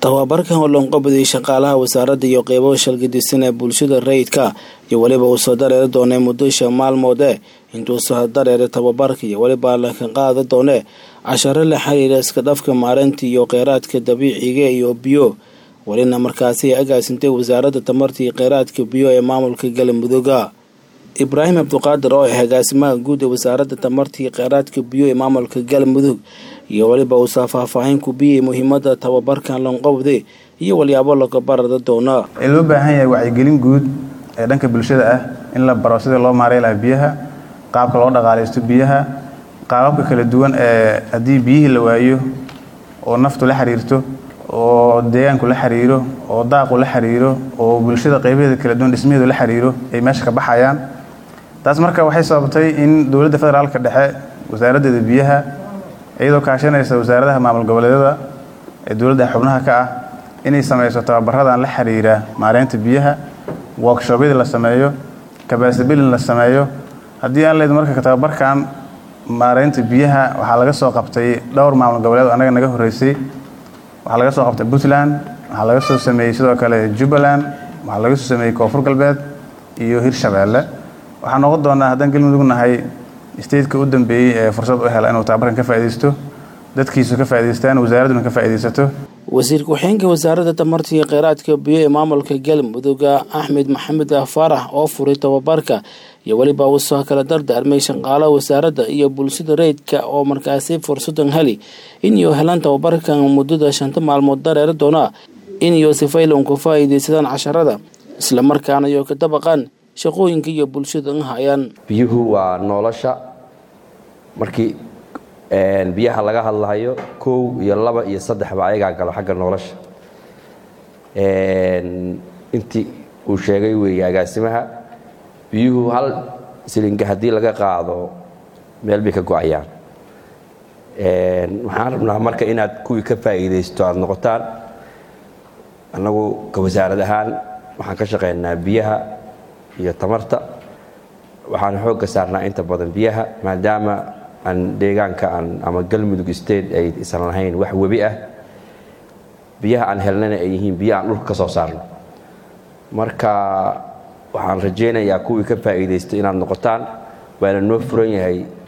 tababarkan oo loonqabadiyey shaqaalaha wasaaradda iyo qeybo shalgadisan ee bulshada rayidka iyo weliba uu soo dareeri doonay muddo shan maalmoode intuu soo dareeray tababarka iyo weliba laka qaada doone casharo la xiriira iska dhafka maareynta iyo kheyraadka dabiiciga iyo biyo welina markaasi ay agaasintay wasaaradda tamarta iyo kheyraadka biyo ee maamulka galmudugga ibraahim cabduqaadir oo ah agaasimaha guud ee wasaaradda tamarta iyo kheyraadka biyo ee maamulka galmudug iyo weliba uusaa faahfaahin ku biyay muhiimada tababarkan loonqabde iyo walyaabo laga barada doona ee loo baahan yahay wacyigelin guud ee dhanka bulshada ah in la baro sidii loo maarey lahaa biyaha qaabka loo dhaqaalaysto biyaha qaababka kala duwan ee haddii biyihii la waayo oo naftu la xiriirto oo deegaanku la xiriiro oo daaqu la xiriiro oo bulshada qaybaheeda kala duwan dhismaheedu la xiriiro ay meesha ka baxayaan taas marka waxay sababtay in dowladda federaalka dhexe wasaaraddeeda biyaha iyadoo kaashanaysa wasaaradaha maamul goboleedyada ee dowladda xubnaha ka ah inay samayso tababaradan la xiriira maareynta biyaha workshobyada la sameeyo kabasabilin la sameeyo haddii aan leed marka tababarkan maareynta biyaha waxaa laga soo qabtay dhowr maamul goboleed annaga naga horreysay waxaa laga soo qabtay puntland waxaa laga soo sameeyey sidoo kale jubbaland waxaa laga soo sameeyey koonfur galbeed iyo hirshabeelle waxaa noqon doonaa haddaan galmudug nahay stateka u dambeeyey ee fursad u hela inuu tababarkan ka faaidaysto dadkiisu ka faa'idaystaan wasaaradduna ka faa'iidaysato wasiir ku-xigeenka wasaaradda tamarta iyo kheyraadka biyo ee maamulka galmudugga axmed maxamed faarax oo furay tababarka iyo weliba uu soo kala dardaarmay shaqaalaha wasaaradda iyo bulshada rayidka oo markaasi fursadan heli inuu helaan tababarkan muddada shanta maalmood dareeri doona inuu sifaylan ku faa'iidaysadaan casharada islamarkaana iyo ka dabaqaan shaqooyinka iyo bulshada hayaan biyuhu waa nolosha markii biyaha laga hadlahayo kow iyo laba iyo saddexba ayagaa galo xagga nolosha intii uu sheegay weeye agaasimaha biyuhu hal silinga haddii laga qaado meel bay ka go-ayaan waxaan rabnaa marka inaad kuwii ka faa'iidaysto aada noqotaan annagu ka wasaarad ahaan waxaan ka shaqaynaa biyaha iyo tamarta waxaan xoogga saarnaa inta badan biyaha maadaama aan deegaanka aan ama galmudug state ay isan lahayn wax webi ah biyaha aan helnana ay yihiin biyo aan dhulka ka soo saarno marka waxaan rajaynayaa kuwii ka faa'iidaysta inaad noqotaan waana noo furan yahay